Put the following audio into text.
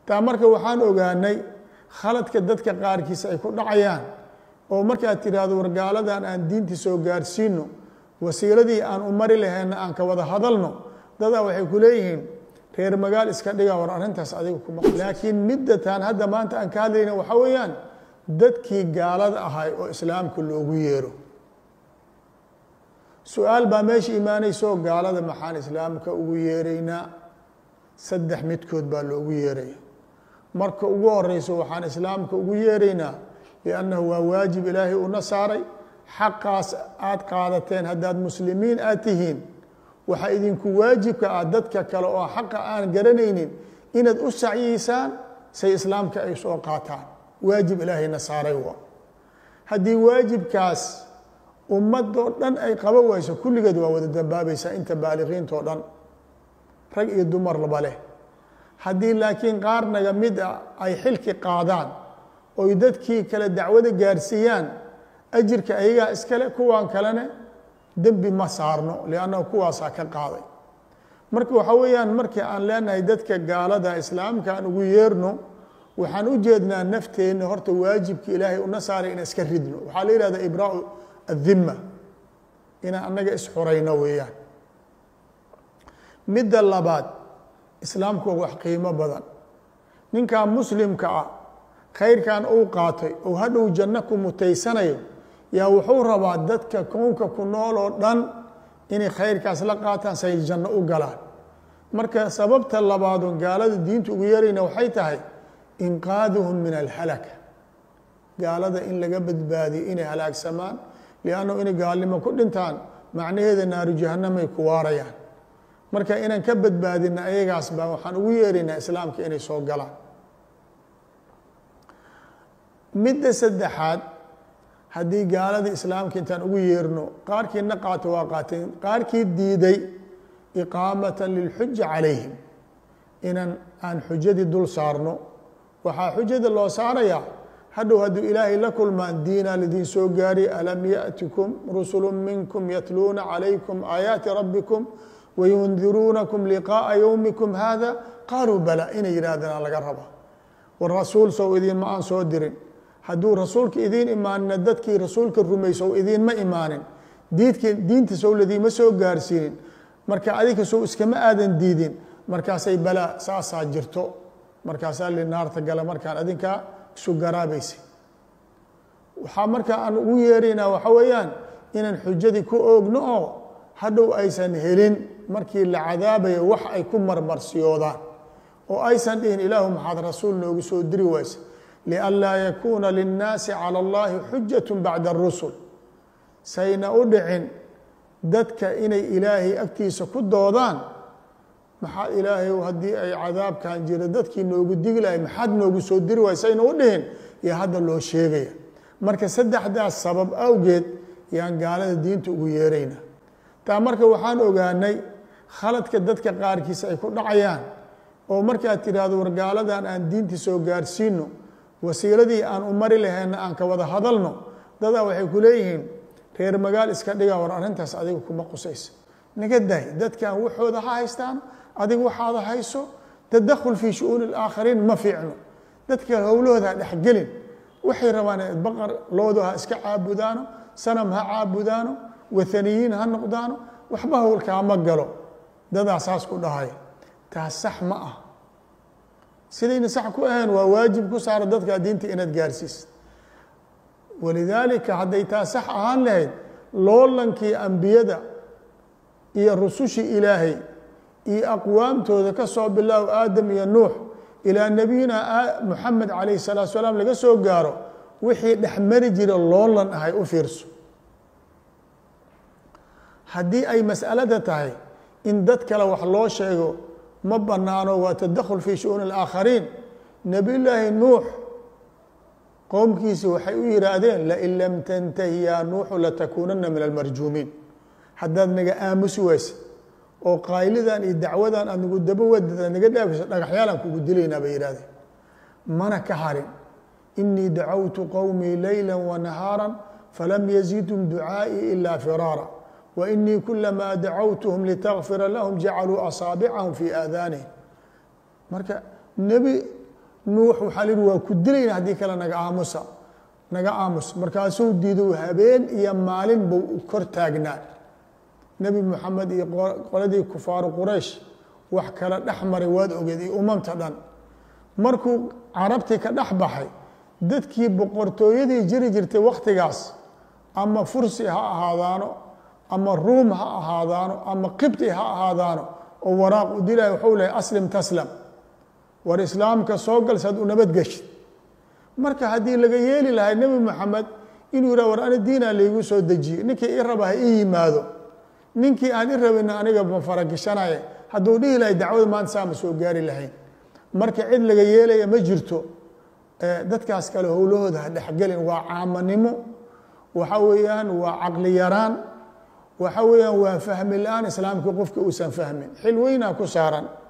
taa marka waxaan ogaanay khaladka dadka qaarkiisa ay ku dhacayaan oo markaad tidhaahdo wargaaladan aan diintii soo gaarsiino wasiiladii aan u mari lahayna aan ka wada hadalno dadaa waxay ku leeyihiin reer magaal iska dhiga war arrintaas adiga kuma laakiin middatan hadda maanta aan ka hadlayna waxaa weeyaan dadkii gaalada ahay oo islaamka loogu yeero su-aal baa meesha imaanayso gaalada maxaan islaamka ugu yeeraynaa saddex midkood baa loogu yeeraya marka ugu horeyso waxaan islaamka ugu yeeraynaa liannahu waa waajib ilaahay una saaray xaqaas aad qaadateen haddaad muslimiin aad tihiin waxaa idinku waajibka ah dadka kale oo xaqa aan garanaynin inaad u sacyiysaan say islaamka ay soo qaataan waajib ilaahayna saaray wa haddii waajibkaas ummadoo dhan ay qaba wayso kulligeed waa wada dambaabaysaa inta baaliqiintao dhan rag iyo dumar laba leh haddii laakiin qaar naga mid a ay xilki qaadaan oy dadkii kale dacwada gaarsiiyaan ajirka ayagaa iskale kuwan kalena dembi ma saarno liannahu kuwaasaa ka qaaday marka waxaa weeyaan markii aan leenahay dadka gaalada islaamka aan ugu yeerno waxaan u jeednaa nafteenna horta waajibka ilaahay una saaray inaan iska ridno waxaa la yihahda ibraau adima inaan annaga isxurayno weeyaan midda labaad islaamku waa wax qiimo badan ninkan muslimka ah khayrkan uu qaatay ou hadhow janno ku mutaysanayo yaa wuxuu rabaa dadka kownka ku nool oo dhan inay khayrkaas la qaataan say janno u galaan marka sababta labaadoo gaalada diinta ugu yeerayna waxay tahay inqaaduhum min alhalaka gaalada in laga badbaadiyo inay halaagsamaan liannahu inay gaalnimo ku dhintaan macnaheeda naaru jahanamay ku waarayaan marka inaan ka badbaadina ayagaas baa waxaan ugu yeeraynaa islaamka inay soo galaan midda saddexaad haddii gaalada islaamka intaan ugu yeerno qaarkiina qaato waa qaateen qaarkii diiday iqaamatan lilxuja calayhim inaan aan xujadii dul saarno waxaa xujada loo saarayaa hadhow hadduu ilaahay la kulmaan diinaa lidiin soo gaari alam yaأtikum rusulu minkum yatluuna calaykum aayaati rabbikum wayundiruunakum liqaaءa yowmikum hada qaaluu bala inay yidhaahdaan laga raba war rasuul sow idiin ma aan soo dirin hadduu rasuulka idiin imaanina dadkii rasuulka rumaysow idiinma imaanin diidki diinta sow ladiima soo gaarsiinin marka adika sow iskama aadan diidin markaasay balaa saasaa jirto markaasaa li naarta gala markaan adinkaa isu garaabaysa waxaa markaa aan ugu yeeraynaa waxa weeyaan inaan xujadii ku oogno oo hadhow aysan helin markii la cadaabayo wax ay ku marmarsiyoodaan oo aysan dhihin ilaahu maxaad rasuul noogu soo diri waysa lianlaa yakuuna linnaasi cala allahi xujat bacda arusul sayna u dhicin dadka inay ilaahay agtiisa ku doodaan maxaa ilaahay haddii ay cadaabkan jira dadkii noogu digi lahay maxaad noogu soo diri waay sayna u dhihin iyo hadda loo sheegaya marka saddexdaas sabab awgeed yaan gaalada diinta ugu yeerayna taa marka waxaan ogaanay khaladka dadka qaarkiisa ay ku dhacayaan oo markaad tidhaahdo war gaaladan aan diintii soo gaarsiino wasiiladii aan u mari lahayna aan ka wada hadalno dadaa waxay ku leeyihiin reer magaal iska dhiga war arrintaas adiga kuma qusaysa naga daay dadkan waxooda ha haystaan adiga waxaada hayso tadakhul fii shu-uuni alaakhariin ma fiicno dadka howlahooda ha dhexgelin waxay rabaan baqar loodu ha iska caabudaano sanam ha caabudaano wathaniyiin ha noqdaano waxba howlkaa ma galo dadaa saas ku dhahaya taas sax ma ah sidayna sax ku ahayn waa waajib ku saara dadka diinta inaad gaarsiis walidaalika hadday taa sax ahaan lahayd loolankii ambiyada iyo rusushii ilaahay iyo aqwaamtooda ka soo bilaaw aadam iyo nuux ilaa nebiyina muxamed calayh salaatu salaam laga soo gaaro wixii dhexmari jira loolan ahay u fiirso haddii ay mas'alada tahay in dad kale wax loo sheego ma banaano waa tadakhul fii shu'uuni alaakhariin nebiyullaahi nuux qowmkiisi waxay u yihaahdeen lain lam tantahi yaa nuuxu latakuunana min almarjuumiin haddaad naga aamusi waysa oo qaaylidan iyo dacwadan aad nagu daba wadada naga dhaafayso dhagaxyaalaan kugu dilaynaa bay yihahdeen mana ka harin inii dacawtu qowmii leyla wanahaara falam yazidum ducaa'ii ila firaara wainii kulamaa dacawtuhum litakfira lahum jacaluu asaabicahum fii aadaanihim marka nebi nuux waxaa lihi waa ku dilayna haddii kale naga aamusa naga aamus markaasuu diido habeen iyo maalin buu kor taagnaa nebi moxamed iyo qoladii kufaaru quraysh wax kala dhex maray waad ogeed iyo umamta dhan markuu carabtii ka dhex baxay dadkii boqortooyadii jiri jirtay wakhtigaas ama fursi ha ahaadaano ama ruum ha ahaadaano ama qibti ha ahaadaano oo waraaq u dilaya waxuu lehay aslim taslam war islaamka soo gal saad u nabadgeshid marka haddii laga yeeli lahay nebi moxamed inuu yihah war ani diinaa laygu soo dejiye ninkii i raba ha ii yimaado ninkii aan i rabina aniga ma faragishanaye hadduu dhihi lahay dacwada maanta saa ma soo gaari lahayn marka cid laga yeelaya ma jirto dadkaas kale howlahooda ha dhexgelin waa caamanimo waxa weeyaan waa caqli yaraan waxa weeyaan waa fahmi la-aan islaamkii qofka uusan fahmin xil weynaa ku saaran